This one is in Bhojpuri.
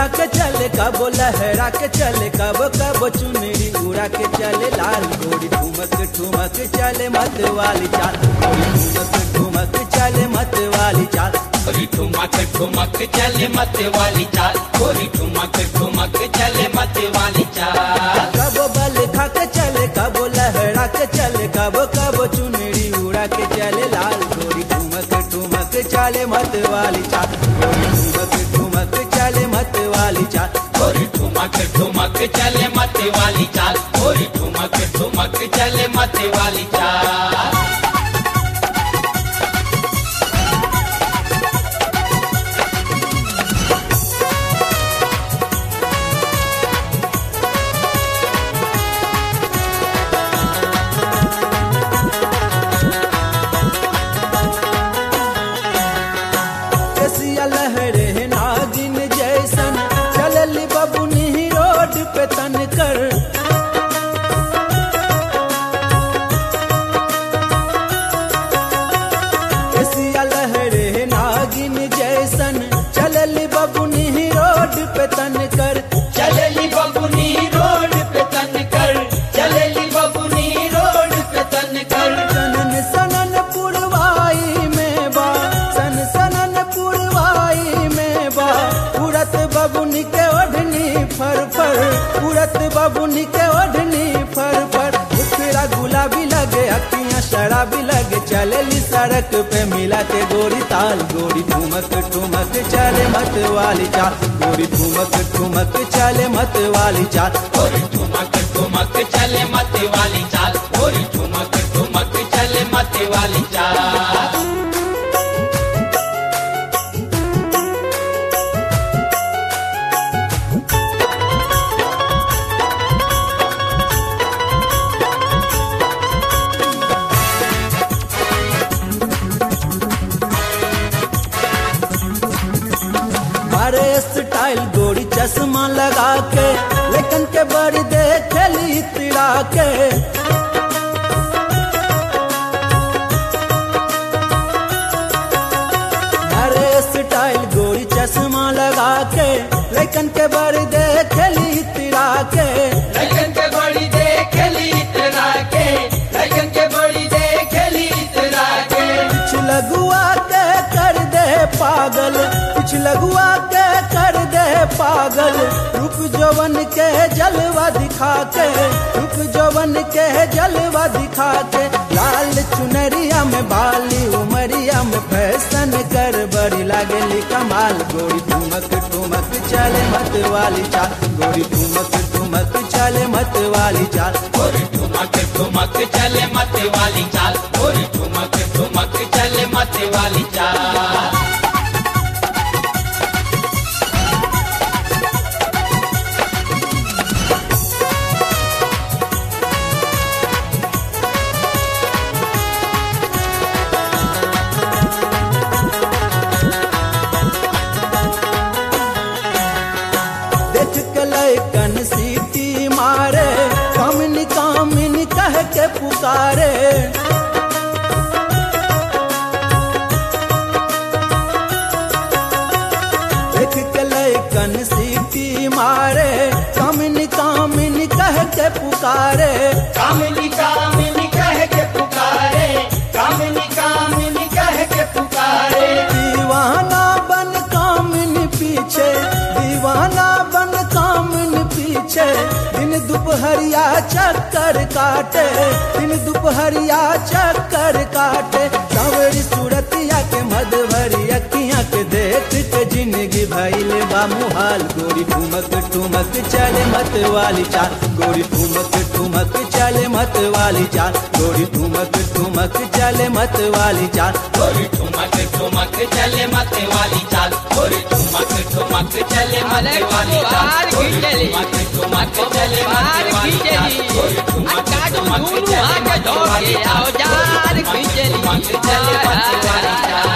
खा के चले कबो लहरा के चले कबो कबो चुनरी उड़ा के चले लाल गोरी ठुमक ठुमक चले मत वाली चाल गोरी ठुमक ठुमक चले मत वाली चाल गोरी ठुमक ठुमक चले मत वाली चाल गोरी ठुमक ठुमक चले मत वाली चाल कबो बल खा के चले कबो लहरा के चले कबो कबो चुनरी उड़ा के चले लाल गोरी ठुमक ठुमक चले मत वाली चाल गोरी ठुमक ठुमक चले मत वाली चाल गोरी ठुमक ठुमक चले मत वाली चाल गोरी ठुमक ठुमक चले मत वाली चाल केसिया लहरे नागिन जैसन चलल बबुनी रोड पे तन कर केसिया लहरे नागिन जैसन चलल बबुनी रोड पे तन कर चलेली बबुनी रोड पे तन कर चलेली बबुनी रोड पे तन कर सनन सनन पुरवाई में बा सन सनन पुरवाई में बा उड़त बबुनी के ओढ़नी फर फर उड़त बबुनी के ओढ़नी फर फर उखड़ा गुलाबी लगे अखियां शराबी लगे चलेली सड़क पे मिला के गोरी ताल गोरी ठुमक ठुमक चले मत वाली चाल गोरी ठुमक ठुमक चले मत वाली चाल गोरी ठुमक ठुमक चले मत वाली चाल गोरी ठुमक ठुमक चले मत वाली चाल अरे स्टाइल गोरी चश्मा लगा के लेकिन के बड़ी देखली तिड़ा के अरे स्टाइल गोरी चश्मा लगा के लेकिन के बड़ी देखली तिड़ा के लगन के बड़ी देखली इतरा के लगन के बड़ी देखली इतरा के कुछ लगुआ के कर दे पागल कुछ लगुआ के कर दे पागल रूप जवन के जलवा दिखा के रूप जवन के जलवा दिखा के लाल चुनरिया में बाली उमरिया में फैशन कर बड़ी लागेली कमाल गोरी ठुमक ठुमक चले मत वाली चाल गोरी ठुमक ठुमक चले मत वाली चाल गोरी ठुमक ठुमक चले मत वाली चाल गोरी ठुमक ठुमक चले मत वाली चाल देख के लैकन सीटी मारे कामिनी कामिनी कह के पुकारे देख के लैकन सीटी मारे कामिनी कामिनी कह के पुकारे कामिनी कामिनी कह के पुकारे कामिनी कामिनी कह के पुकारे दीवाना बन कामिनी पीछे दीवाना बन कामिनी पीछे दिन दोपहरिया चक्कर काटे दिन दोपहरिया चक्कर काटे सावरी सूरतिया के मधुबरी अखियां के देख के जिंदगी भइले बा मुहाल गोरी ठुमक ठुमक चले मत वाली चाल गोरी ठुमक ठुमक चले मत वाली चाल गोरी ठुमक ठुमक चले मत वाली चाल गोरी ठुमक ठुमक चले मत वाली चाल गोरी ठुमक ठुमक चले मत अरे वाली चाल बाहर गोरी खींचली। ठुमक ठुमक चले मत बाहर वाली चाल खींचली। गोरी ठुमक काटू ठुमक दूर चले आके मत वाली धोके चाल औजार गोरी ठुमक खींचली। ठुमक चले मत वाली चाल